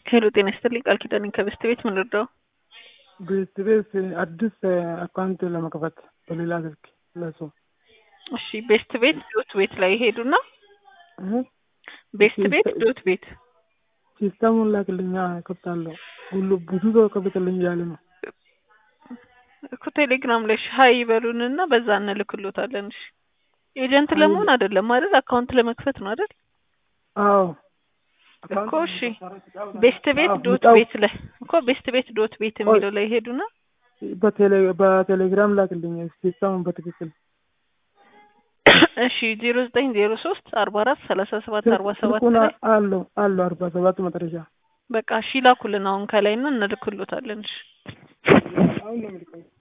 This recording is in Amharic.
ሄሎ ጤና ይስጥልኝ ቃል ኪዳኔ ከበስት ቤት ምን ልርዳው? ቤት ቤት አዲስ አካውንት ለመክፈት በሌላ ስልክ ለሱ እሺ ቤስት ቤት ዶት ቤት ላይ ሄዱና ቤስት ቤት ዶት ቤት ሲስተሙን ላክልኛ ከፍታለሁ። ሁሉ ብዙ ሰው ከፍትልኝ እያለ ነው። እኮ ቴሌግራም ላይ ሀይ ይበሉንና በዛ እንልክሎታለን። እሺ ኤጀንት ለመሆን አይደለም አይደል? አካውንት ለመክፈት ነው አይደል? አዎ እኮ እሺ ቤስት ቤት ዶት ቤት ላይ እኮ ቤስት ቤት ዶት ቤት የሚለው ላይ ሄዱና በቴሌግራም ላክልኝ ሲስተሙን በትክክል እሺ ዜሮ ዘጠኝ ዜሮ ሶስት አርባ አራት ሰላሳ ሰባት አርባ ሰባት ስልኩን ላይ አለው አለው አርባ ሰባት መጨረሻ በቃ እሺ ላኩልን አሁን ከላይ እና እንልክሎታለን። እሺ አሁን ነው የምልከው